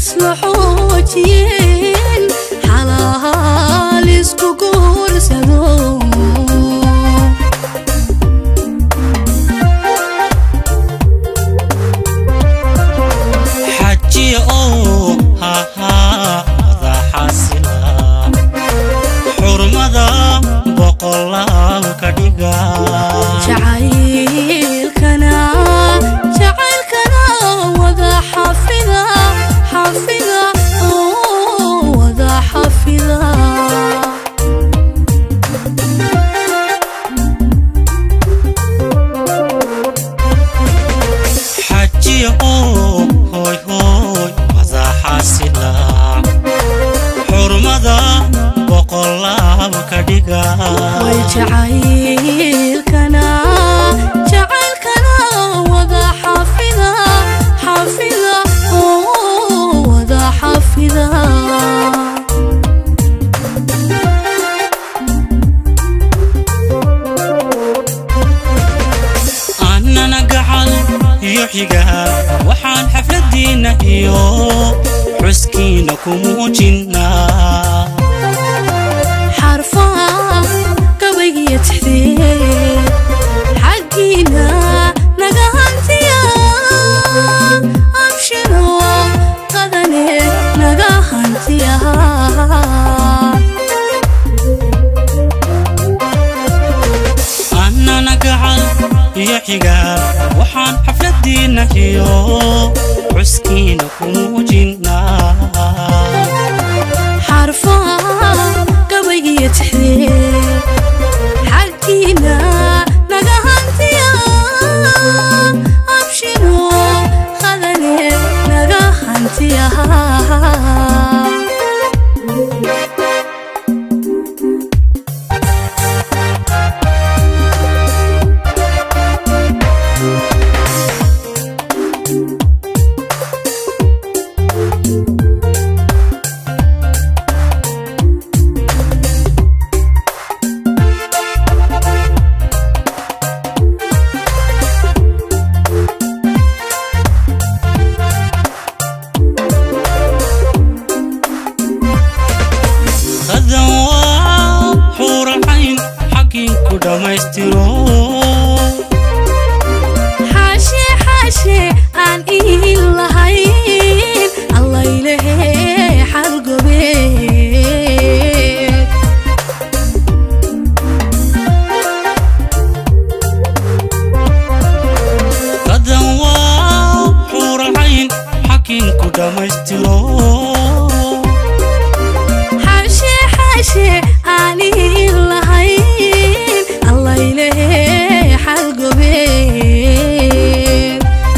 isla xoojiyeen xalaal isku guursado xajiya oo hahaada xasila xurmada boqolaal ka dhiga jacaylkana jacaylkana wada xafida xafida oo wada xafida xajiya oo hooy hooy wada xasila xurmada boqolaal ka dhiga way jacaylkana jacaylkana wada xafida xafida oo wada xafida annana gacal iyo xigaa waxaan xafladiinna iyo xuskiina ku muujinnaa xarfaha gabaygiyo tixdee xaggiina naga hantiya abshiro qadane naga hantiya annana gacal iyo xigaa waxaan xafladiinna iyo xuskiina ku muujinnaa xarfaha gabaygiyo tixdee xaggiina naga hantiya abshiro qadane naga hantiya qadan waa xuuracayn xakiinku dhammaystiro xaashe xaashe aan ihin lahayn allaylehe xalgobeed qadan waa xuuracayn xakiinku dhammaystiro xaashe xaashe aan ihin lahayn allaylehe xalgobeed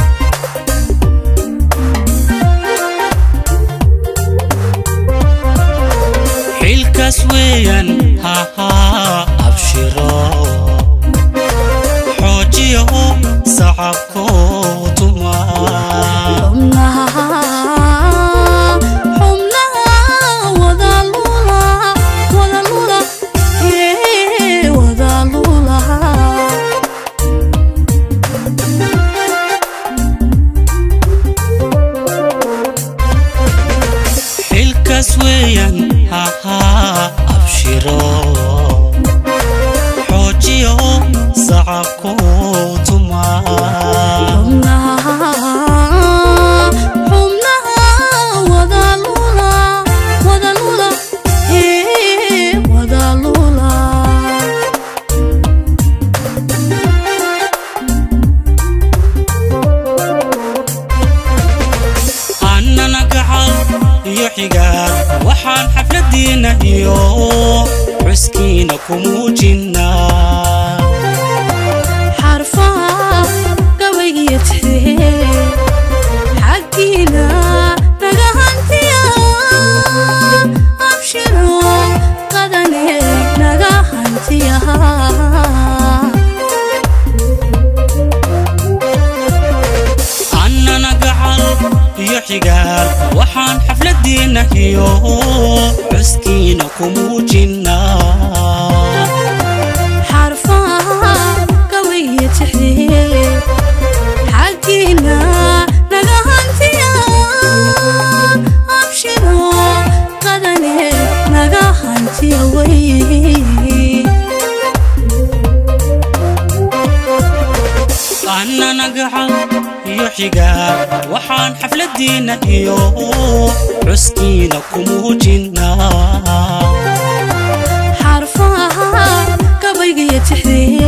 xilkaas weeyaan hahaa abshiro xoojiya oo sacabkoo tuma xubnaha xubnaha wada lula wada lula ee wada lula xilkaas weeyaan hahaa abshiro xoojiya oo sacabkoo tuma xubnaha xubnaha wada lula wada lula ee wada lula annana gacal iyo xigaa waxaan xafladiinna iyo xuskiina ku muujinnaa xarfaha gabaygiyo tixdee xaggiina naga hantiya abshiro qadane naga hantiya annana gacal iyo xigaal waxaan xafladiinna iyo xuskiina ku muujinnaa xarfaha gabaygiyo tixdee xaggiina naga hantiya gacal iyo xigaal waxaan xafladiinna iyo xuskiina ku muujinaa xarfaha gabaygiyo tixdee